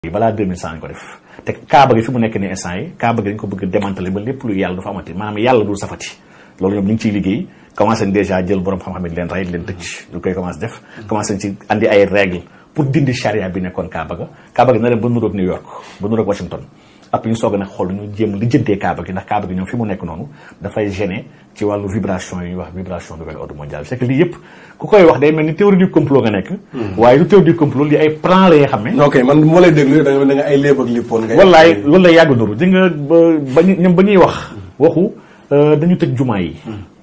balaa 2100 lañ ko def te kaaba gi fi mu nekk ni instant yi kaaba gi dañ ko bëgg démanteler ba lépp lu yàlla du fa amati maanaam yàlla dul safati loolu ñoom ñu ngi ciy liggéey commencé nañ déjà jël borom xam-xam yi leen rey leen tëj lu koy commencé def commencé nañ ci andi ay règles pour dindi charia bi nekkoon kaaba ga kaaba gi na dem ba nuroog New York ba nuroog Washington après ñu soog a nag xool ñu jéem lijjantee kaaba gi ndax kaaba gi ñoom fi mu nekk noonu dafay gêner ci wàllu vibration yi ñuy wax vibration nouvel ordre mondial c'est que lii yëpp ku koy wax day mel ni théorie du complot nga nekk waaye du théorie du complot li ay plan la yoo xam ne ok man moo lay déglu da nga da nga ay léeb ak lippoon nga wallaay loolu lay yàgg nuru di nga ba ba ñu ñoom ba ñuy wax waxu dañu tëj jumaa yi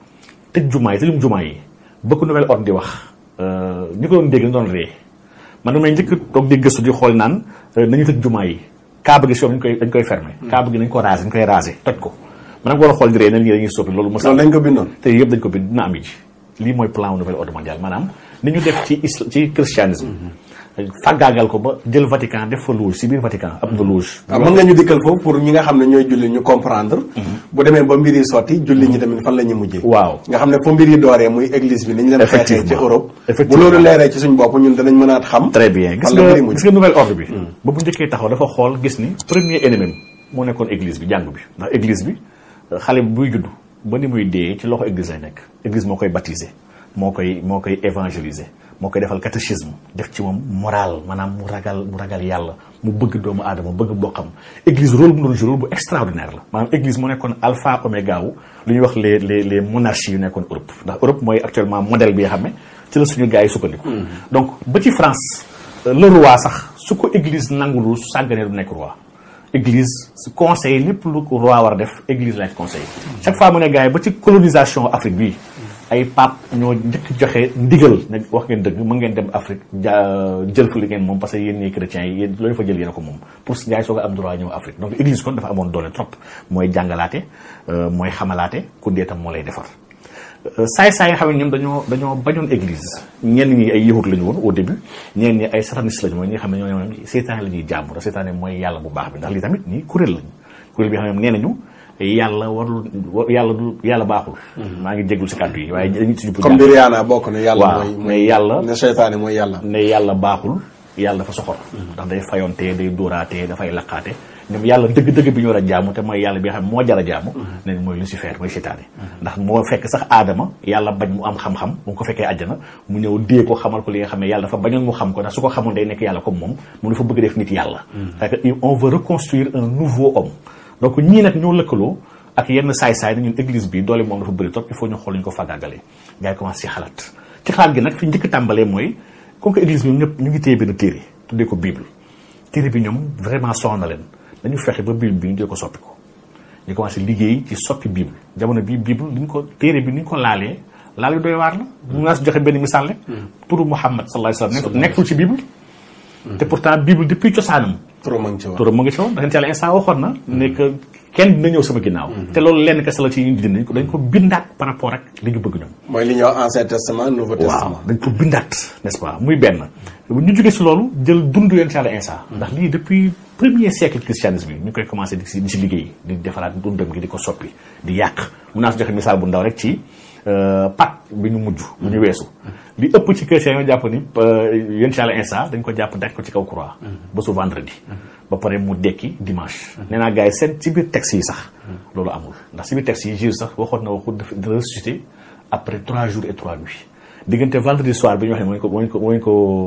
tëj jumaa yi tëjum jumaa yi bëgg nouvel ordre di wax ñu ko doon dégg ñu doon ree man damay njëkk toog di gëstu di xool naan nañu tëj jumaa yi kaaba gi si dañ koy dañ koy fermer kaaba gi dañ ko raser dañ koy raser toj ko man nag war a xool di ree na lii dañuy soppi loolu mos loolu dañ ko bindoon te yëpp dañ ko bind dina am ji lii mooy plan nouvel ordre mondial maanaam ni ñu def ci isla ci christianisme fàggaagal ko ba jël Vatican def fa loge si biir Vatican am na loge waaw mën nga ñu dikkal foofu pour ñi nga xam ne ñooy julli ñu comprendre bu demee ba mbir yi sotti julli ñi tamit fan la ñuy mujjee waaw nga xam ne foo mbir yi dooree muy église bi ni ñu leen xeexee ci Effectivement. Europe bu Effectivement. loolu leeree ci suñ bopp ñun danañ mën a xam très bien gis fan la mbir yi nga mujj gis nga nouvel ordre bi ba bu njëkkee taxaw dafa xool gis ni premier ennemi moo nekkoon église bi jàngu bi ndax église bi xale bi buy judd ba ni muy dee ci loxo église lay nekk église moo koy baptiser moo koy moo koy évangéliser moo koy defal catéchisme def ci moom moral maanaam mu ragal mu ragal yàlla mu bëgg doomu aadama bëgg bokkam église rôle bu mu doon jouer rôle bu extraordinaire la maanaam église moo nekkoon alpha oméga wu lu ñuy wax les les les monarchies yu nekkoon Europe ndax Europe mooy actuellement modèle bi nga xam ne ci la suñu gars yi sukkandiku donc ba ci France le roi sax su ko église nangulul su sàgganee du nekk roi église su conseil lépp lu ko roi war a def église laaj conseil chaque fois mu ne gars yi ba ci colonisation Afrique bi ay pape ñoo njëkk joxe ndigal ne wax ngeen dëgg mën ngeen dem Afrique ja jël fa li ngeen moom parce que yéen ñii chrétiens yi yéen loolu fa jël yéen a ko moom pour gars yi soog a am droit ñëw Afrique donc église kon dafa amoon doole trop mooy jàngalaate euh, mooy xamalaate ku dee tam moo lay defar saay-saay nga xam ne ñoom dañoo dañoo bañoon église ñenn ñi ay yahut la ñu woon au début ñenn ñi ay satanistes lañu mooy ñi nga xam ne ñoo ñoom seytaane la ñuy jàmm te seytaane mooy yàlla bu baax bi ndax lii tamit nii kuréel lañu kuréel bi nga xam ne nee nañu yàlla warul wa- yàlla du yàlla baaxul maa ngi jéggul si kàddu yi waaye dañu si jub comme mbir yaana bokk ne yàlla waaw mooy mais yàlla ne seytaane mooy yàlla ne yàlla baaxul yàlla dafa soxor ndax day fayontee day dóoraatee dafay laqaate ñoom yàlla dëgg-dëgg bi ñu war a jaamu te mooy yàlla bi nga xam ne moo jar a jaamu nañ mooy Lucifer mooy seytaane ndax moo fekk sax aadama yàlla bañ mu am xam-xam bu ko fekkee àjjana mu ñëw dee ko xamal ko li nga xam ne yàlla dafa bañoon mu xam ko ndax su ko xamoon day nekk yàlla comme moom mu dafa bëgg def nit yàlla parce que on veut reconstruire un nouveau homme donc ñii nag ñoo lëkkaloo ak yenn saay-saay na ñun église bi doole moom dafa bëri trop il faut ñu xool ñu ko fagaagalee gars yi commencé ci xalaat ci xalaat gi nag fi njëkk tàmbalee mooy comme que église bi ñëpp ñu ngi téye benn téere tuddee ko bible téere bi ñoom vraiment soxna na leen dañu fexe ba bible bi ñu dee ko soppi ko ñu commencé liggéey ci soppi bible jamono bi bible li ñu ko téere bi ni ñu ko laalee laal yu doy waar la mu naa si joxe benn misaal rek turu Muhammad sallallahu alayhi wa sallam nekkul ci bible te pourtant bible depuis cosaanam trop ma ngi ci woon turam mu ngi ci woon ndax yàlla instant waxoon na ne que kenn dina ñëw sama ginnaaw te loolu lenn kese la ci ñu dindi dañ ko dañ ko bindaat par rapport ak li ñu bëgg ñoom mooy li ñuy wax ancien testament nouveau waaw testament dañ ko bindaat n'est-ce pas muy benn ñu jógee si loolu jël dund yonent yàlla Isa ndax lii depuis premier siècle christianisme bi ñu koy commencé di si di si liggéey di defaraat dundam gi di ko soppi di yàq mun naa si joxe misaal bu ndaw rek ci pat bi ñu mujj bu ñu weesu li ëpp ci chrétien yoo jàpp ni yonent yàlla Isa dañ ko jàpp daj ko ci kaw croix ba su vendredi ba pare mu dekki dimanche nee naa gars yi seen ci biir texte yi sax loolu amul ndax si biir texte yi Jésus sax waxoon na waxu de ressusciter après trois jours et trois nuits diggante vendredi soir bi ñu wax ne mooy ko mooy ko mooy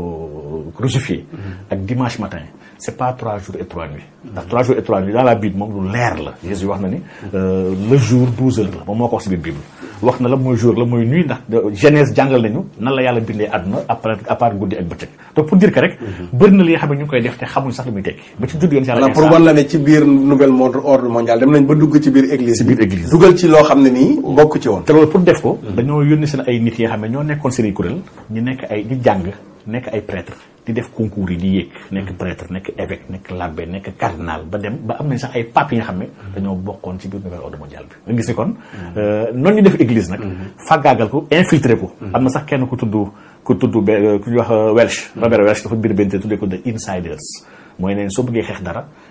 ko crucifié ak dimanche matin c'est pas trois jours et trois nuits ndax trois jours et trois nuits dans la Bible moom lu leer la Jésus wax na ni le jour douze heures la moom moo ko wax si biir Bible wax na la mooy jour la mooy nuit ndax Genèse jàngal nañu nan la yàlla bindee àdduna après à part guddi ak bëccëg donc pour dire que rek bëri na li nga xam ne ñu ngi koy def te xamuñ sax li muy tekki ba ci judd yoon si yàlla maanaam pour wan la ne ci biir nouvel monde ordre mondial dem nañ ba dugg ci biir église ci biir église dugal ci loo xam ne nii bokk ci woon te loolu pour def ko dañoo yónni seen ay nit yi nga xam ne ñoo nekkoon seen i kuréel ñu nekk ay di jàng nekk ay prêtre di def concours yi di yéeg nekk prêtre nekk évêque nekk l'abbé nekk cardinal ba dem ba am nañ sax ay pape yi nga xam ne dañoo bokkoon ci biir nouvel ordre mondial bi nga gis ni kon noonu ñu def église nag faggaagal ko infiltré ko am na sax kenn ku tudd ku tudd be ku ñuy wax Welsh Robert Welsh dafa biir benn tuddee ko the insiders mooy neen soo bëggee xeex dara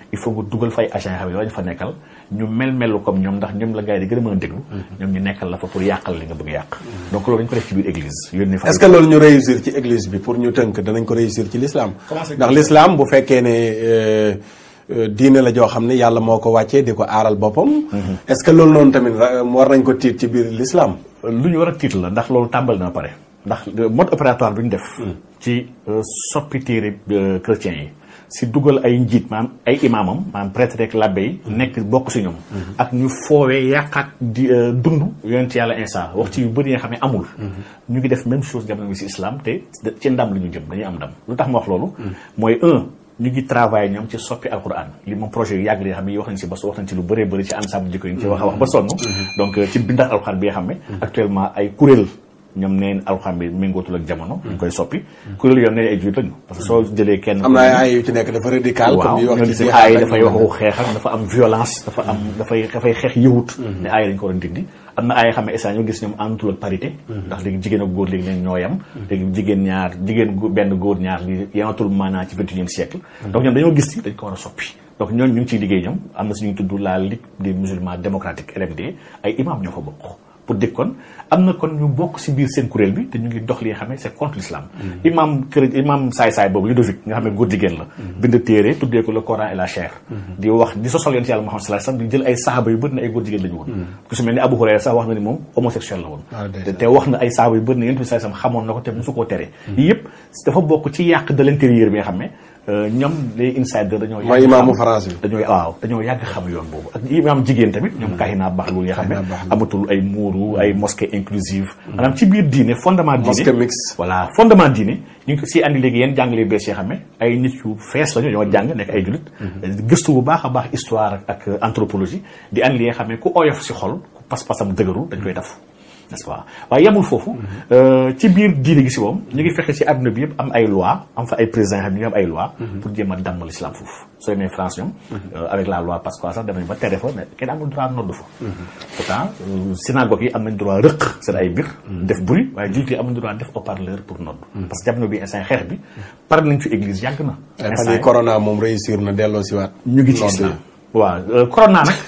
il faut nga dugal fay agent xam yoo ñu fa nekkal ñu mel melu comme ñoom ndax ñoom la gars yi di gën a mën a déglu ñoom ñu nekkal la fa pour yàqal li nga bëgg a yàq donc loolu dañ ko def ci biir église yónni fa est-ce que loolu ñu réussir ci église bi pour ñu tënk danañ ko réussir ci l'islam ndax l'islam bu fekkee ne diine la joo xam ne yàlla moo ko wàccee di ko aaral boppam est-ce que loolu noonu tamit war nañ ko tiit ci biir l'islam lu ñu war a tiit la ndax loolu tàmbali na pare ndax mode opératoire bi ñu def ci soppi téere chrétiens yi si dugal ay njiit maanaam ay imaamam maanaam prêtre rek l'abbé yi nekk bokk si ñoom ak ñu foowee yàqaat di dund yonent yàlla instant wax ci yu bëri yi nga xam ne amul ñu ngi def même chose jamono bi si islam te ci ndam li ñu jëm dañuy am ndam lu tax ma wax loolu mooy un ñu ngi travaillé ñoom ci soppi alquran li moom projet yu yàgg li nga xam ne wax nañ si ba wax nañ ci lu bëree bëri ci ensemble jikko yi ñu ci wax a wax ba sonn donc ci bindaat alquran bi nga xam ne actuellement ay kuréel ñoom neen alxam bi méngootul ak jamono. ñu koy soppi. kuréel yoon ne ay julit lañu. parce que soo jëlee kenn. am na ay ay yu ci nekk dafa radical. comme yi wax ci waaw ay dafay waxu xeex ak dafa am violence. dafa am dafay dafay xeex yëwut. ne ay dañu ko war a dindi. am na ay xam ne instant ñoo gis ñoom àndatul ak parité. ndax léegi jigéen ak góor léegi leen ñoo yam. léegi jigéen ñaar jigéen benn góor ñaar li yamatul maanaa ci vingt et unième siècle. donc ñoom dañoo gis ni dañ ko war a soppi. donc ñooñu ñu ngi ciy liggéey ñoom am na suñu tudd la Ligue des musulmans démocratiques LMD ay imam ñoo fa bokk pour dégg kon am na kon ñu bokk si biir seen kuréel bi te ñu ngi dox li nga xam ne c'est contre l'islam imam kër imam saay-saay boobu Ludovic nga xam ne góor jigéen la bind téere tuddee ko le Coran et la chair di wax di sosal yonent yàlla Muhammad sallallahu alayhi wasallam di jël ay sahaaba yu bëri na ay góor jigéen la ñu woon ku su mel ni Abu Hurayra sax wax na ni moom homosexuel la woon te wax na ay sahaaba yu bëri na yonent bi sallallahu alayhi wasallam xamoon na ko te musu koo tere yii yëpp dafa bokk ci yàq de l'intérieur bi nga xam ne ñoom les insiders dañoo. mooy imaamu France bi. dañoo waaw dañoo yàgg xam yoon boobu ak imaam jigéen tamit. ñoom kahina baxlu nga xam ne amatul ay muuru ay mosquée inclusive. maanaam ci biir diine fondement diine mosquée mixte. voilà fondement diine ñu ngi ko si andi léegi yéen jàngale bees yoo xam ne ay nit yu fees lañu ñoo jàng nekk ay jullit. gëstu bu baax a baax histoire ak anthropologie di andi li nga xam ne ku oyof si xol ku pas-pasam dëgëru dañ koy def. n'est-ce pas waaye yemul foofu ci biir diine gi si moom ñu ngi fexe ci àdduna bi yëpp am ay loi am fa ay présidents xam ne ñu am ay loi pour jéem a damm l'islam foofu soo demee France ñoom avec la loi Pasqua sax dem nañ ba tere fa ne kenn amul droit nodd fa pourtant synagogue yi am nañ droit rëq seen ay biir def bruit waaye jullit yi amuñ droit def haut-parleur pour nodd parce que jamono bi instant xeex bi pare nañ fi église yàgg na fan yi corona moom réussir na delloo si waat ñu ngi ci islam waaw corona nag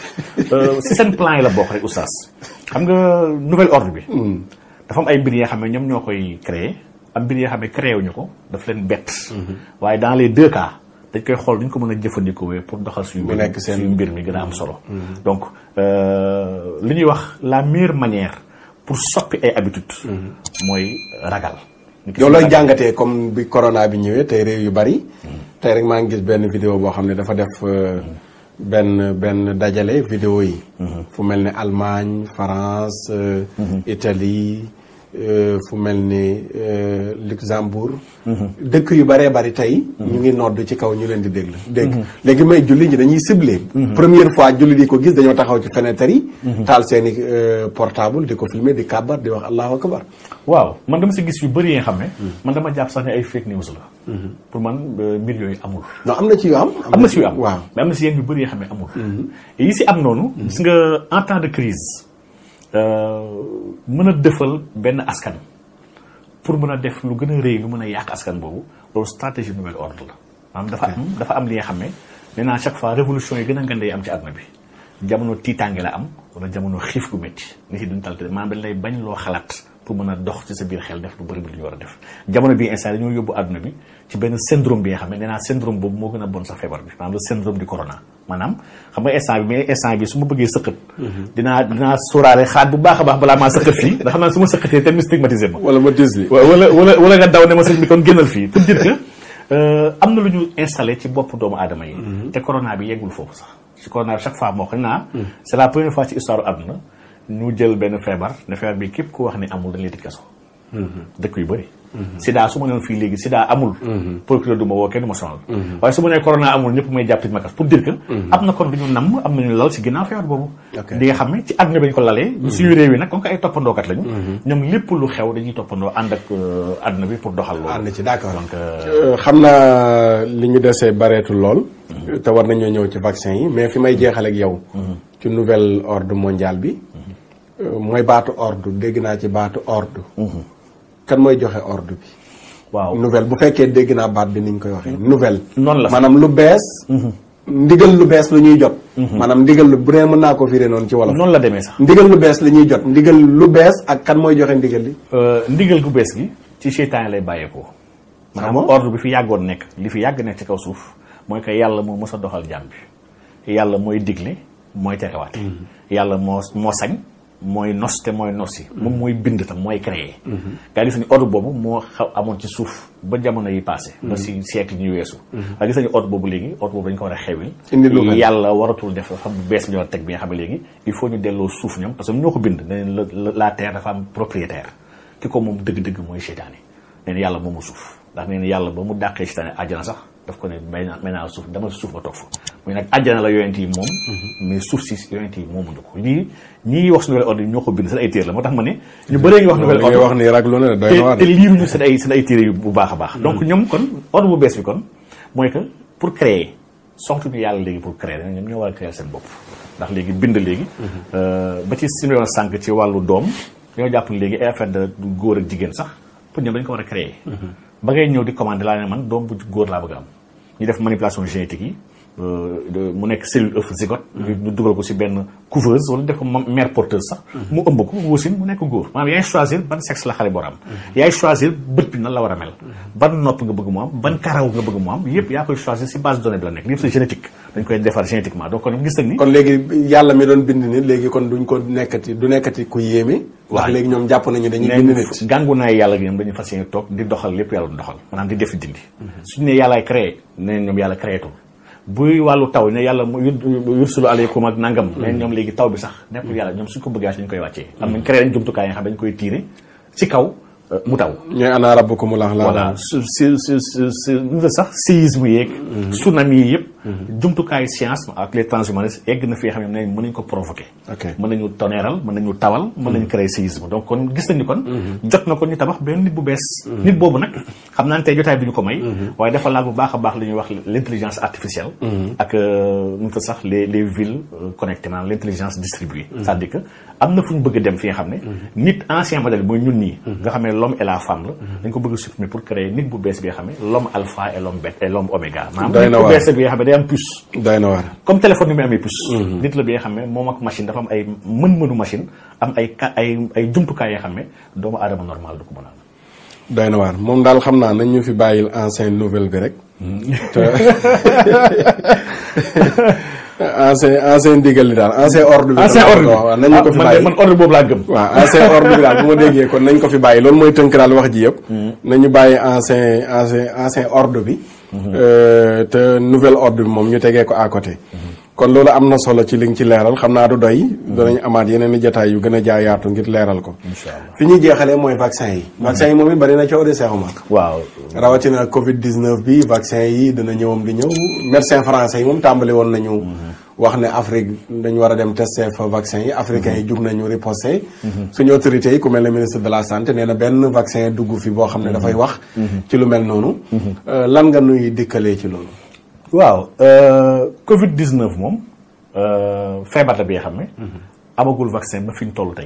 si seen plan yi la bokk rek oustaz xam nga nouvel ordre bi dafa am ay mbir yoo xam ne ñoom ñoo koy créer am mbir yoo xam ne créé wuñu ko daf leen bett waaye dans les deux cas dañ koy xool duñ ko mën a jëfandikoo pour doxal suñu mbir suñu mbir mi gën a am solo donc li ñuy wax la meilleure manière pour soppi ay habitudes mooy ragal yow looy jàngatee comme bi corona bi ñëwee tey réew yu bari tey rek maa ngi gis benn vidéo boo xam ne dafa def benn benn dajale vidéo yi fu mel ni Allemagne France Italie fu mel ni Luxembourg dëkk yu bëree bëri tey ñu ngi nodd ci kaw ñu leen di déglu dégg léegi may julli ñi dañuy ciblé première fois julli di ko gis dañoo taxaw ci fenêtre yi taal seeni portable di ko filmer di kàbbar di wax allahu akbar waaw man dama si gis yu bëri yi nga xam ne man dama jàpp sax ne ay fake news la pour man mbir yooyu amul non am na ci yu am am na si yu am waaw mais am na si yenn yu bëri yoo xam ne amul yi si am noonu gis nga en temps de crise mën a dëfal benn askan pour mën a def lu gën a rëy lu mën a yàq askan boobu loolu stratégie nouvel ordre la maanaam dafa am dafa am li nga xam ne nee naa chaque fois révolution yi gën a ngande yi am ci àdduna bi jamono tiitaange la am wala jamono xiif gu métti nit yi duñ talte maanaam dañ lay bañ loo xalaat pour mën a dox ci sa biir xel def lu bëri bi lu ñu war a def jamono bii instant dañoo yóbbu àdduna bi ci benn syndrome bi nga xam ne nee naa syndrome boobu moo gën a bon sax feebar bi maanaam le syndrome du corona maanaam xam nga instant bi mais instant bi su ma bëggee sëqat dinaa dinaa sóoraale xaat bu baax a baax balaa maa sëqat fii ndax xam naa su ma sëqatee te mu stigmatisé ma wala ma dis li wala wala wala nga daw ne ma sëñ bi kon génnal fii pour dire que am na lu ñu installé ci bopp doomu aadama yi te corona bi yeggul foofu sax ci corona bi chaque fois moo xam naa c'est la première fois ci histoire àdduna ñu jël benn feebar ne feebar bi képp ku wax ne amul dañ lay tëj kaso dëkk yu bëri sida su ma newoon fii léegi sida amul procureur du ma woo kenn du ma sonal waaye su ma nee corona amul ñëpp may jàpp tëj ma kaso pour dire que am na kon lu ñu namm am nañu lal si ginnaaw feebar boobu di nga xam ne ci àdduna bi ñu ko lalee suñu réew yi nag comme que ay toppandookat lañu ñoom lépp lu xew dañuy toppandoo ànd ak àdduna bi pour doxal loolu ànd ci d'accord donc xam naa li ñu desee bareetul lool te war nañoo ñëw ci vaccin yi mais fi may jeexal ak yow ci nouvel ordre mondial bi mooy baatu ordre dégg naa ci baatu ordre kan mooy joxe ordre bi waaw nouvelle bu fekkee dégg naa baat bi ni ñu koy waxee nouvelle noonu la maanaam lu bees ndigal lu bees lu ñuy jot maanaam ndigal lu bu dee mën naa ko firé noonu ci wolof noonu la demee sax ndigal lu bees li ñuy jot ndigal lu bees ak kan mooy joxe ndigal li ndigal gu bees gi ci seytaane lay bàyyeekoo maanaam bon ordre bi fi yàggoon nekk li fi yàgg nekk ci kaw suuf mooy que yàlla moo mës a doxal jàmm bi yàlla mooy digle mooy terewaate yàlla moo moo sañ mooy nos te mooy nosi moom mooy bind tam mooy créer gaa gis nañu ordre boobu moo xaw amoon ci suuf ba jamono yi passé ba si siècle yi ñu weesu waaye gis nañu ordre boobu léegi ordre boobu dañu ko war a xewil Indi lu mel. yàlla waratul def xam bu bees bi ñu war a teg bi nga xam ne léegi il faut ñu delloo suuf ñoom parce que ñoo ko bind ne leen la la terre dafa am propriétaire ki ko moom dëgg-dëgg mooy seytaane nee na yàlla moomu suuf ndax nee na yàlla ba mu dàqee seytaane àjjana sax daf ko ne may naa may naa suuf dama suuf ba toog fa muy nag àjjana la yonent yi moom mais suuf si yonent yi moomuñu ko lii ñii wax su nouvelle ordre yi ñoo ko bind seen ay téere la moo tax ma ne ñu bëree ngi wax li nouvelle ngay ordre wax ni raglu na de doy na waar te te liiruñu seen ay seen ay téere yu bu baax a baax donc ñoom kon ordre bu bees bi kon mooy que pour créer soxtuñu yàlla léegi pour créer dañ ñoom ñoo war a créer seen bopp ndax léegi bind léegi ba ci si doon sànq ci wàllu doom ñoo jàpp ne léegi ay affaire de góor ak jigéen sax pour ñoom dañ ko war a créer ba ngay ñëw di commander laa ne man doom bu góor laa bëgg a am ñu def manipulation génétique yi euh, de- mu nekk cellule œuf zygote ñu ñu dugal ko si benn couveuse wala def ko ma- mère porteuse sax mu ëmb ko wasin mu nekk góor maanaam yaay choisir ban sexe la xale boo am yaay choisir bët bi nan la war a mel ban nopp nga bëgg mu am ban karaw nga bëgg mu am yëpp yaa koy choisir si base de données bi la nekk yëpp c'est génétique dañ koy defar génétiquement donc kon gis nañ ni kon léegi yàlla mi doon bind nit léegi kon duñ ko nekkati du nekkati ku yéeme ndax Waaw. léegi ñoom jàpp nañu dañuy bind ne nit gàngu naay yàlla gi ñoom dañuy fas yéene toog di doxal lépp yàlla du doxal maanaam di def di dindi suñu ne yàllaay créé ne ñoom yàlla créétul buy wàllu taw ne yàlla mu yur- yursulu aleykum ak nangam ne ñoom léegi taw bi sax nekkul yàlla ñoom suñ ko bëggee dañ koy wàccee am nañ créé nañ jumtukaay yi nga xam dañ koy tiire ci kaw euh, mu taw ñooy ana rabbukumul a'la voilà su si si si si nu nga sax séisme yeeg tsunami yi yëpp jumtukaayu science ak les transhumanistes egg na fi nga xam ne mën nañ ko provoquer ok mën nañu toneeral mën nañu tawal mën nañu créer séisme donc kon gis nañu kon jot na kon ñu tabax benn nit bu bees nit boobu nag xam naa ne tey jotaay bi ñu ko may waaye dafa laal bu baax a baax li ñuy wax l' intelligence artificielle ak euh, nu mu tudd sax les les villes euh, connectées maanaam l' intelligence distribuée c'est-à-dire que am na fu ñu bëgg a dem fi nga xam ne nit ancien modèle mooy ñun nii nga xam ne l'homme et la femme la dañ ko bëgg a supprimer pour créer nit bu bees bi nga xam ne l'homme alpha et l'homme bêta et l'homme oméga maanaam Doy nit na bu waar. bees bi nga xam ne day am puce doy na waar comme téléphone ni muy amee puce nit la bi nga xam ne moom ak machine dafa am ay mën-mënu machine am ay ka ay ay jumtukaay yoo xam ne doomu aadama normal du ko mën a am doy na waar moom daal xam naa nañ ñu fi bàyyil ancien nouvelle bi rek te ancien ancien ndigal li daal ancien ordre bi ancien ordre bi waaw nañ ñu ko fi man de bàyyi man ordre boobu laa gëm waaw ancien ordre bi daal bu ma déggee kon nañ ko fi bàyyi loolu mooy tënk daal wax ji yëpp nañu bàyyi ancien ancien ancien ordre bi Euh, te nouvel ordre bi moom ñu tegee ko à côté kon loolu am na solo ci li nga ci leeral xam naa du doy danañ amaat yeneen i jotaay yu gën a jaayaatu ngir leeral ko incha allah fi ñuy jeexalee mooy vaccin yi vaccin yi moom it bari na coow de Cheikh Oumar waaw rawatina Covid 19 bi vaccin yi dina ñëwam di ñëw médecin français yi moom tàmbali woon nañu wax ne Afrique dañu war a dem tester fa vaccin yi africains yi jug nañu riposté suñu autorités yi ku mel ne ministre de la santé nee na benn vaccin dugg fi boo xam ne dafay wax ci lu mel noonu Euh, lan nga nuy dikkalee ci loolu waaw euh, Covid 19 moom euh, feebar la bi nga xam ne amagul vaccin ba fi ñu toll tey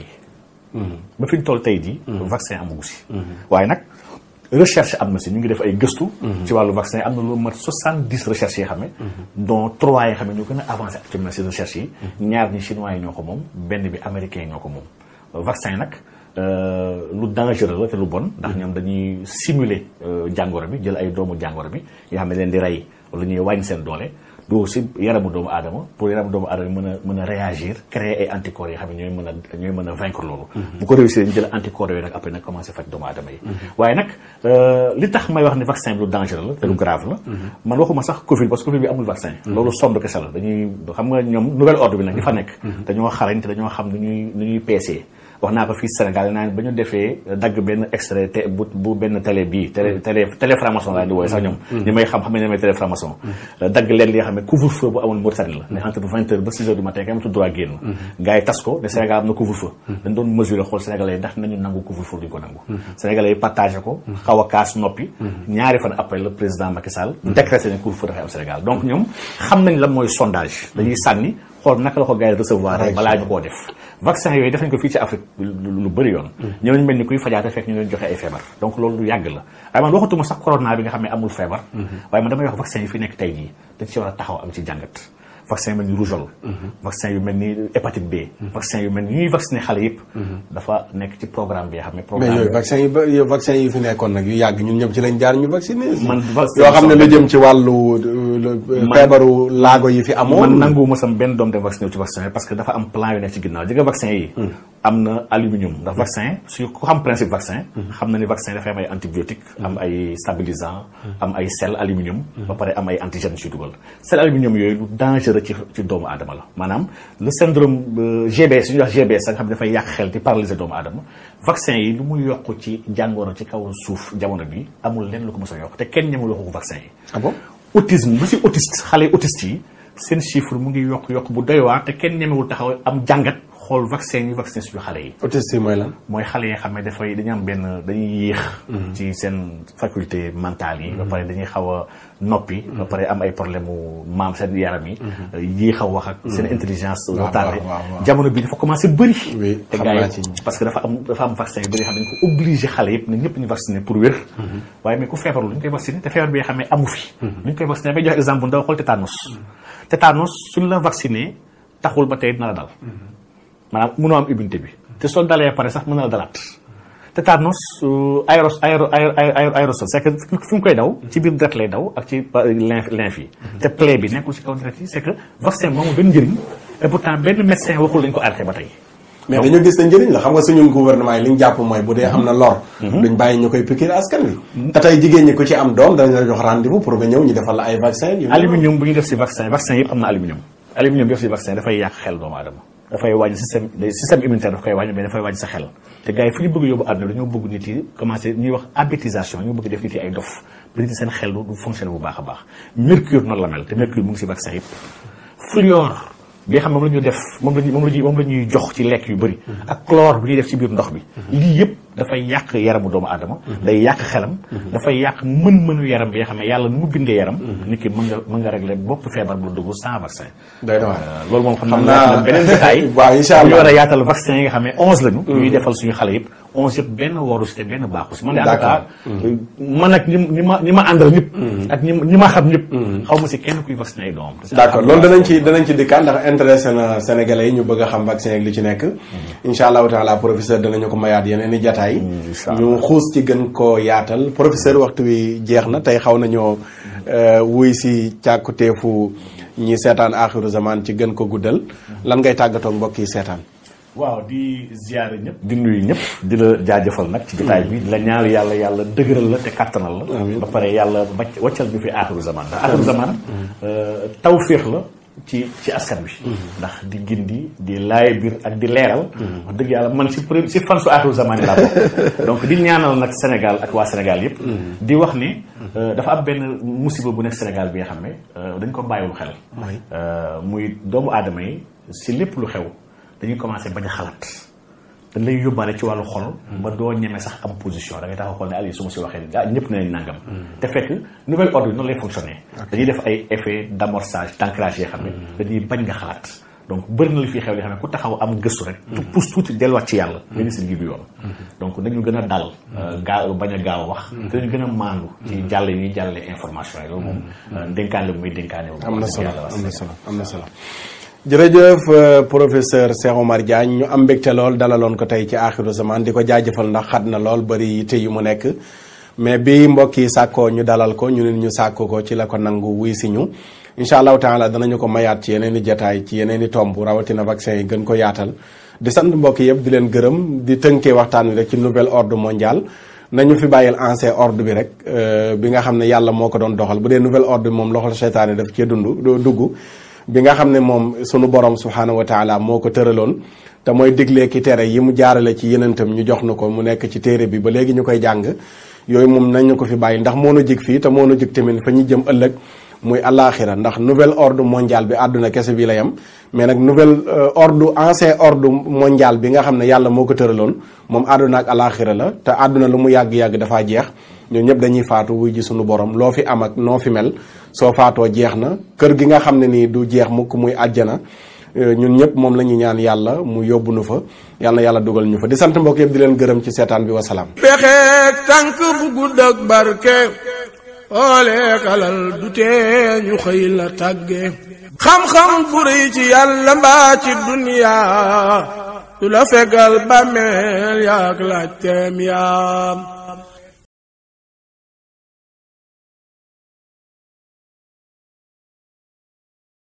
ba fi ñu toll tey jii vaccin amagu si waaye nag recherche am na si ñu ngi def ay gëstu ci wàllu vaccin am na lu mat soixante dix recherches yi xam ne dont trois yi xam ne ñoo gën a avancé actuellement si recherche yi ñaar ñi chinois yi ñoo ko moom benn bi américain yi ñoo ko moom vaccin nag euh, lu dangereux la te lu bon ndax ñoom dañuy simuler euh, jàngoro bi jël ay doomu jàngoro bi yoo xam ne leen di rey wala ñuy wàññi seen doole du si yaramu doomu aadama pour yaramu doomu aadama mën a mën a réagir créer ay anticorps yoo xam ne ñooy mën a ñooy mën a vaincre loolu bu ko réussir ñu jël anticorps yooyu nag après nag commencé faj doomu aadama yi waaye nag euh, li tax may wax ne vaccin bi lu dangereux la te lu grave la man waxuma sax covid parce que covid bi amul vaccin loolu somb kese la dañuy xam nga ñoom nouvel ordre bi nag di fa nekk dañoo xarañ te dañoo xam nu ñuy nu ñuy peesee wax naa ko fii Sénégal naa ba ñu defee dagg benn extrait te bu bu benn télé bii télé télé télé franc-maçon laa di wooye sax ñoom ñi may xam xam ne ne may télé franc-maçon dagg leen li nga xam ne couvre-feu bu amoon Mauritanie la ne entre vingt heures ba six heures du matin kenn amatul droit génn gars yi tas ko ne Sénégal am na couvre-feu dañ doon mesurer xool Sénégalais yi ndax nañu nangu couvre-feu duñu ko nangu Sénégalais yi partagé ko xaw a kaas noppi ñaari fan après le président Macky Sall décrété ne couvre-feu dafay am Sénégal donc ñoom xam nañ la mooy sondage dañuy sànni xool naka la ko gars yi recevoir rek balaa ñu koo def vaccin yooyu def nañ ko fii ci Afrique lu lu bëri yoon ñëw nañu mel ni kuy fajaate fekk ñu leen joxe ay feebar donc loolu lu yàgg la waaye man waxatuma sax corona bi nga xam ne amul feebar waaye man damay wax vaccin yi fi nekk tey jii dañ ci war a taxaw am ci jàngat vaccin yu mel ni rougeole vaccin yu mel ni hépatite B vaccin yu mel ni ñuy vacciner xale yëpp dafa nekk ci programme bi nga xam ne mais programme yooyu vaccin yi ba yooyu vaccin yi fi nekkoon nag yu yàgg ñun ñëpp ci lañ jaar ñu vacciné Man vaccin yoo xam ne lu jëm ci wàllu Man- feebaru laago yi fi amoon man nanguwuma sam benn doom dem vacciné wu ci vaccin yi parce que dafa am plan yu nekk ci ginnaaw jëga vaccin yi am na aluminium ndax vaccin su ku xam principe vaccin xam na ni vaccin dafay am ay antibiotique am ay stabilisant am ay sel aluminium ba pare am ay antigène ci dugal sel aluminium yooyu lu dangereux ci ci doomu aadama la maanaam le syndrome euh, GBS suñuy wax GBS nga xam ne dafay yàq xel di paralyser doomu aadama vaccin yi lu muy yokk ci jàngoro ci kaw suuf jamono bi amul lenn lu ko mës a yokk te kenn ñemul waxu ko vaccin yi ah bon autisme ba si autiste xale autiste yi seen chiffre mu ngi yokk yokk bu doy waar te kenn ñemewul taxaw am jàngat xool vaccin yi vaccin suñu xale yi autiste yi mooy lan mooy xale yi nga xam ne dafay dañu am benn dañuy yéex ci seen faculté mentale yi ba pare dañuy xaw a noppi ba pare am ay problème mu maam seen yaram yi yéex a wax ak seen intelligence waaw, retardée waaw, waaw. jamono bi dafa commencé bëri Oui, te xam gars naa yi ci. parce que dafa am dafa am vaccin yu bëri yoo xam ne dañ ko obligé xale yëpp ne ñëpp ñu vacciné pour wér waaye mais ku feebarul lu ñu koy vacciné te feebar bi nga xam ne amu fi lu ñu koy vacciné bay joxe exemple bu ndaw xool tétanos tétanos suñ la vacciné taxul ba tey dina la dal maanaam mënoo am immunité bi te soo dalee pare sax mën na la dalaat tétanos aéros aéro aéro aérosol c'est que fi mu koy daw ci biir deret lay daw ak ci lymphe lymphe yi te plaie bi nekkul ci kaw deret yi c'est que vaccin moomu benn njëriñ et pourtant benn médecin waxul dañ ko arrêté ba tey mais dañoo gis ne njëriñ la xam nga suñu gouvernement yi li ñu jàpp mooy bu dee am na lor duñ bàyyi ñu koy piquer askan wi te tey jigéen ñi ku ci am doom dañ la jox rendez-vous pour nga ñëw ñu defal la ay vaccin yu aluminium bu ñu def si vaccin vaccin yëpp am na aluminium aluminium bi def si vaccin dafay yàq xel doomu aadama dafay wàññi système système immunitaire daf koy wàññi mais dafay wàññi sa xel te gars yi fi ñu bëgg yóbbu àdduna dañoo bëgg nit yi commencé ñuy wax abétisation ñoo bëgg def nit yi ay dof ba nit yi seen xel du fonctionné bu baax a baax mercure noonu la mel te mercure mu ngi si vaccin yëpp fluor bi nga xam moom la ñuy def moom la ñuy moom la ñuy moom la ñuy jox ci lekk yu bëri ak chlore bi ñuy def ci biir ndox bi lii yëpp dafay yàq yaramu doomu aadama day yàq xelam dafay yàq mën-mënu yaram bi nga xam ne yàlla nu mu bindee yaram nit ki mën nga mën nga régler bopp feebar bu dugg sans vaccin day na waar loolu moom xam Xam naa naa- beneen détail waaw, incha allah. ñu war a yaatal vaccin yi nga xam ne onze lañu ñuy defal suñu xale yëpp onze yëpp benn waru si te benn baaxu si man de en tout cas man ak ñi ñi ma ñi ma àndal ñëpp ak ñi ñi ma xam ñëpp xaw ma si kenn kuy vacciné ay doomam d'accord loolu danañ ci danañ ci dikkaat ndax intéressé na sénégalais yi ñu bëgg a xam vaccin ak li ci nekk incha allahu taala professeur danañu ko mayaat yeneen i jataay incha allah. ñu xuus ci gën koo yaatal professeur waxtu wi jeex na tey xaw nañoo euh, wuy si càkkuteefu ñi seetaan aaxiru zaman ci gën ko guddal lan ngay tàggatoo mbokk yi seetaan waaw di ziare ñëpp di nuyu ñëpp di la jaajëfal nag ci jotaay bi di la ñaar yàlla yàlla dëgëral la te kattanal la Amiin. ba pare yàlla bacc waccal bi fi aaxiru zaman ndax aaxiru zaman tawféex la ci ci askan bi ndax di gindi di laay biir ak di leeral wax dëgg yàlla man si pré si fan su aaxiru zaman yi laa bokk donc di ñaanal nag Sénégal ak waa Sénégal yëpp di wax ni euh, dafa am benn musiba bu nekk Sénégal bi nga xam ne euh, dañ ko bàyyiwul xel Oui. Euh, muy doomu aadama yi si lépp lu xew dañuy commencé bañ a xalaat dañ lay yóbbaale ci wàllu xol ba doo ñeme sax am position da ngay taxaw xool ne Aliou su ma si waxee ni ah ñëpp nañ nangam te fekk nouvel ordre bi noonu lay fonctionner dañuy def ay effet d'amorçage d'ancrage yoo xam ne dañuy bañ nga xalaat donc bëri na li fi xew li xam ne ku taxaw am gëstu rek tu pousse tuuti delluwaat ci yàlla nga gis gi du yoon donc nañu gën a dal gaaw bañ a gaaw a wax te dañu gën a maandu ci jàll yi ñuy jàllale information yi loolu moom dénkaane bu muy dénkaane bu am na wax solo dëgg yàlla am na solo am na solo jërëjëf euh, professeur Cheikh Omar Diagne ñu am mbégte lool dalaloon ko tey ci aaxiru zaman di ko jaajëfal ndax xat na lool bari yitte yu mu nekk mais bi mbokk yi sàkkoo ñu dalal ko ñu nit ñu sàkko ko ci la ko nangu wuy si ñu incha allahu taala danañu ko mayaat ci yeneen i jataay ci yeneen i tomb rawatina vaccin yi gën ko yaatal di sant mbokk yëpp di leen gërëm di tënkee waxtaan wi rek ci nouvel ordre mondial nañu fi bàyyil ancien ordre bi rek euh, bi nga xam ne yàlla moo ko doon doxal bu dee nouvel ordre bi moom loxol seytaane daf cee dund doo dugg bi nga xam ne moom sunu borom subhaanahu wa taala moo ko tëraloon te mooy diglee ki tere yi mu jaarale ci yenentam ñu jox na ko mu nekk ci téere bi ba léegi ñu koy jàng yooyu moom nañ ñu ko fi bàyyi ndax moo nu jig fii te moo nu jig tamit fa ñu jëm ëllëg muy alaxira ndax nouvel ordre mondial bi àdduna kese bi la yem mais nag nouvel euh, ordre ancien ordre mondial bi nga xam ne yàlla moo ko tëraloon moom àdduna ak alaxira la te àdduna lu mu yàgg-yàgg dafaa jeex ñun ñëpp dañuy faatu wuy ji sunu borom loo fi am ak noo fi mel soo faatoo jeex na kër gi nga xam ne nii du jeex mukk muy àjjana ñun ñëpp moom la ñuy ñaan yàlla mu yóbbu nu fa yàlla na yàlla dugal ñu fa di sant mbokk yëpp di leen gërëm ci seetaan bi wasalaam. pexeek tànk bu gudd ak barke ooleek alal du tee ñu xëy la tàgge xam-xam bu rëy ci yàlla mbaa ci duniyaa du la fegal bàmmeel yaak laaj teem yaam